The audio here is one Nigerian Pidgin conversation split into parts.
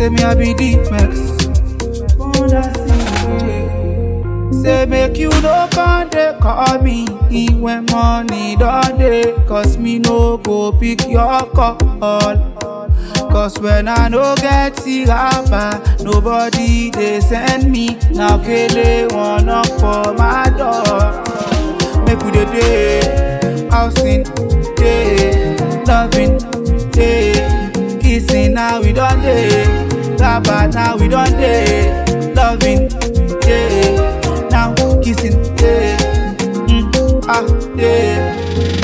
Say me I be the max. Say make you no come dey call me when money don dey Cause me no go pick your call Cause when I no get the rapper Nobody dey send me Now Kele one knock for my door Make we dey dey Housing dey Loving dey Kissing now we don dey Rapper now we don dey Loving dey Now kissing dey mm, Ah dey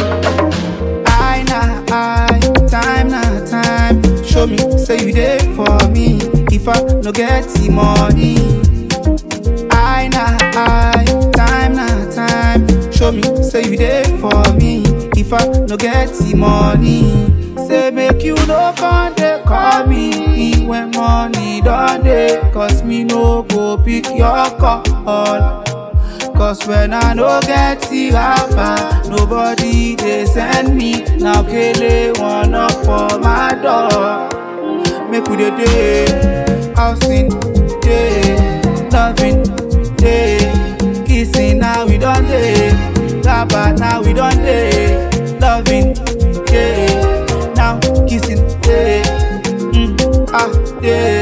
I na I, time na time. Show me, say you there for me. If I no get the money, I na I, time na time. Show me, say you there for me. If I no get the money, say make you no come dey call me when money don dey. Cause me no go pick your call. Cause when I no get the rapper, nobody they send me. Now Kele one up for my door. Make we dey day, housing day, loving day, kissing now we done day, rapper now we done day, loving day, now kissing day, mm, ah day.